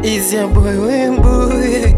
Is your boy Wembuye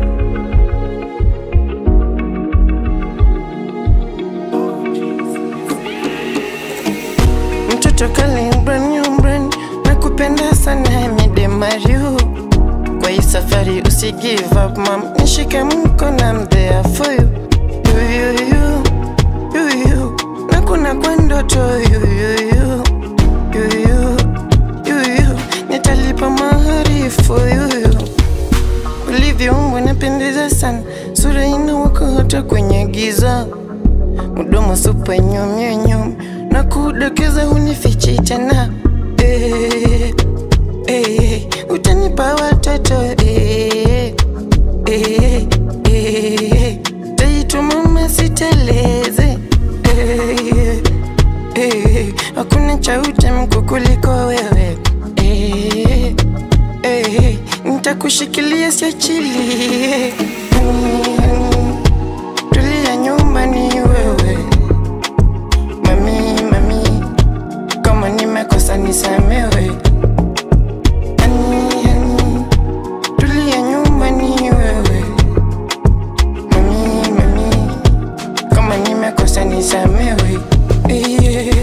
mtoto kali brand new brand nakupenda sana mide Mario kwa hii safari usi give up mam nishike mkono I'm there for you you you you you you nakuna kwa ndoto you you you you you you you nitalipa mahari for you you ulivyoumbwa napendeza sana sura inawaka hata kwenye giza mdomo supa nyumyunyum na kudokeza hunifichi tena eh, eh, utanipa watoto eh, eh, eh, taitu mama siteleze eh, eh, hakuna cha utamko kuliko wewe eh, eh, nitakushikilia siachilie mm, tulia nyumbani wewe mami mami kama nimekosa nisamewe Ani, ani, tulia nyumbani wewe mami mami kama nimekosa nisamewe yeah.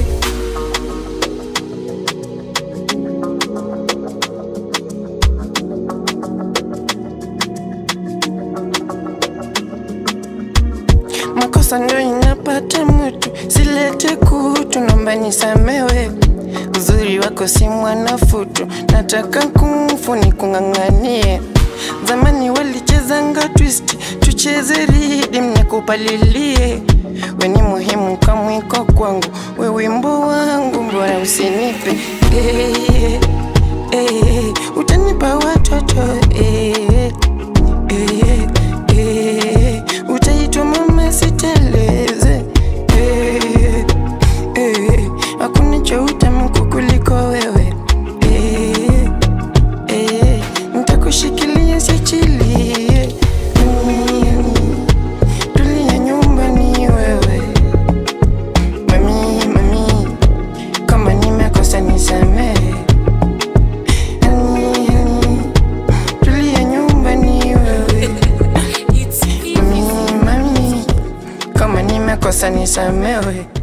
makosa ndo inapata mtu, silete kutu, naomba nisamewe. Uzuri wako si mwanafutu, nataka kumfu ni kung'ang'anie. Zamani walichezanga twist, tucheze ridim nikupalilie. We ni muhimu kamwiko kwangu, we wimbo wangu, mbona usinipe eh, eh, utanipa watoto eh, eh, eh, utaitwa mama siteleze eh, eh, hakuna cha utamku kuliko wewe eh, eh, nitakushikilia siachilie mm, tulia nyumbani wewe mami mami kama nimekosa nisamehe Mm, tulia nyumbani wewe It's mami mami kama nimekosa nisamewe